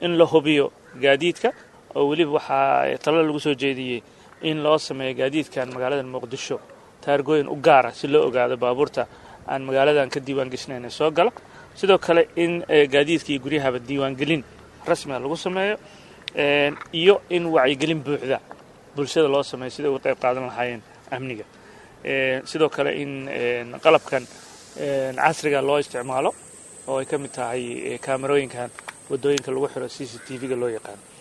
in la hubiyo gaadiidka oo weliba waxaa talo lagu soo jeediyey in loo sameeyo gaadiidkan magaalada muqdisho taargooyin u gaara si loo ogaado baabuurta aan magaaladan ka diiwaan geshnayn ee soo gala sidoo kale in gaadiidka iyo guryahaba diiwaangelin rasmiga lagu sameeyo iyo in wacyigelin buuxda bulshada loo sameeyo siday uga qayb qaadan lahaayeen amniga sidoo kale in qalabkan casriga loo isticmaalo oo ay ka mid tahay kaamarooyinkan waddooyinka lagu xiro c c t v-ga loo yaqaano